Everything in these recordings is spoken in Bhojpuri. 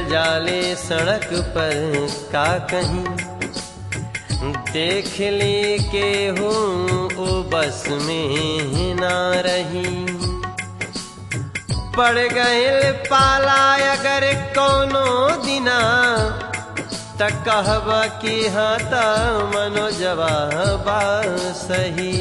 जाले सड़क पर का कहीं देख ली के हूँ ओ बस में ना रही पड़ गए पाला अगर कोनो दिना त कहब कि हाँ त मनो जवाबा सही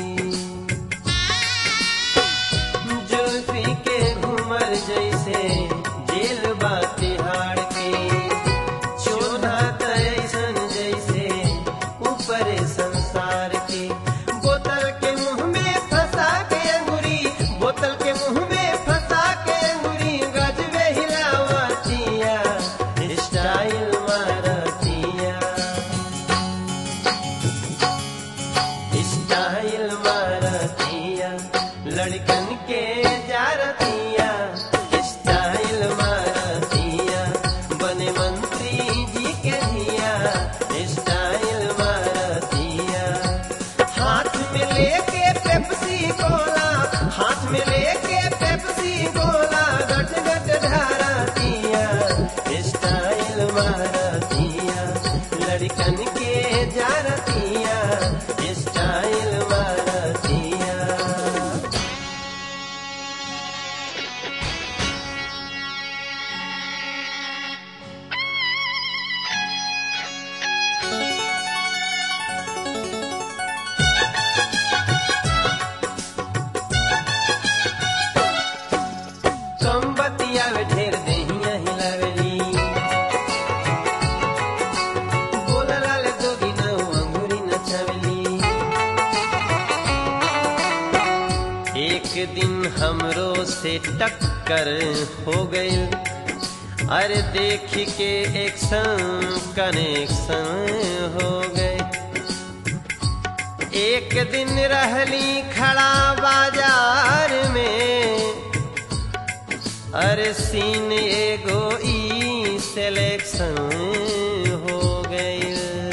जुल्फी के घूमर जैसे जेल बा तिहाड़ के चोधा तैसन जैसे ऊपर संसार के बोतल के मुंह में फंसा के अंगुरी बोतल के मुंह में फंसा के अंगुरी गजबे हिलावतिया स्टाइल मारतिया स्टाइल मारतिया लड़कन के जारतिया स्टाइल मारतिया बने मंत्री जी के दिया स्टाइल मारतिया हाथ में लेके पेप्सी गोला हाथ में लेके पेप्सी गोला गट गट ढारतिया स्टाइल मारतिया लड़कन के जारतिया स्टाइल मारतिया कम बतिया वे ढेर देहिया हिलावेली बोलला ले दोगी न अंगूरी नचावेली एक दिन हमरो से टक्कर हो गई अरे देख के एक संग कनेक्शन हो गए एक दिन रहली खड़ा बाजार में अरे सीन एगो ई सिलेक्शन हो गई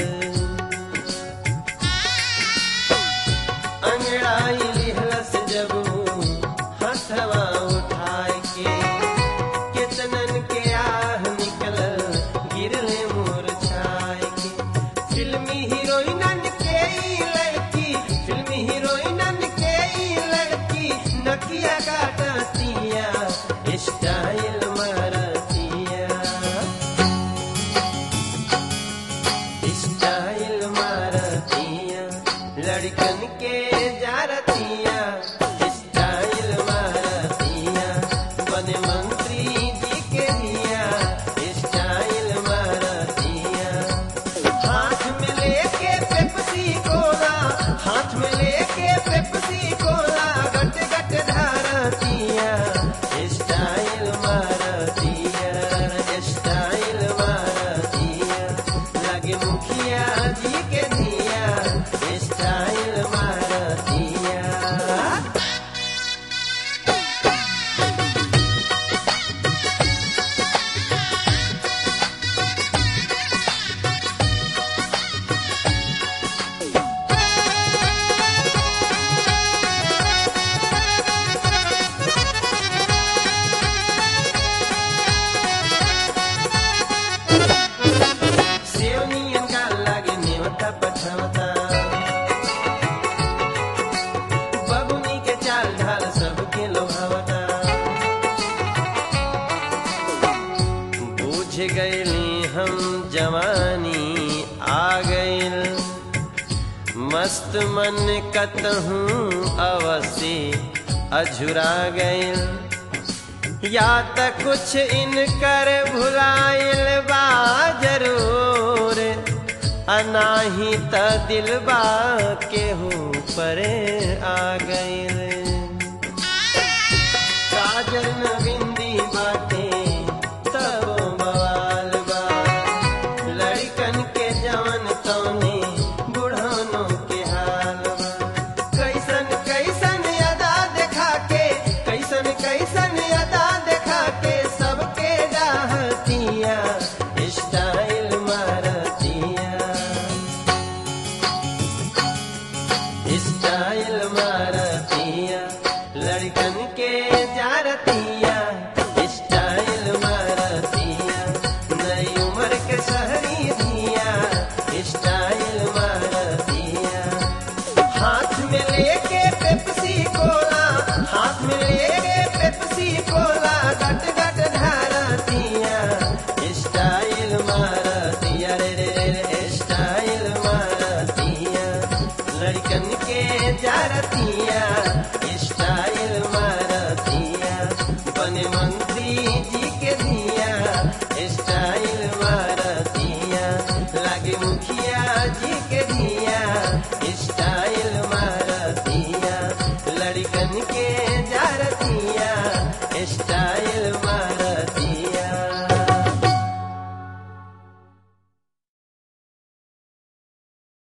अंगड़ाई लिहलस जब हथवा उठाए के कितनन के आह निकल गिरले मोर छाए के फिल्मी हीरोइनन के ई लड़की फिल्मी हीरोइनन के ई लड़की नकिया काटतिया स्टाइल मारतिया स्टाइल मारतिया लड़कन के जारतिया स्टाइल मारतिया बने मंत्री जी के दिया स्टाइल मारतिया हाथ में लेके पेप्सी कोला हाथ में लेके पेप्सी कोला गट गट धारतिया स्टाइल मारतिया स्टाइल मारतिया लगे मुखिया जी के दिया स्टाइल मारतिया सेवनियन का लागे नेवता पछवता बबुनी के चाल ढाल सबके लोभावता बूझ गईली हम जवानी आ गईल मस्त मन कतहूँ अवसी अझुरा गईल या त कुछ इनकर भुलाइल बा जरूर अनाही त दिलबा केहू पर आ गईल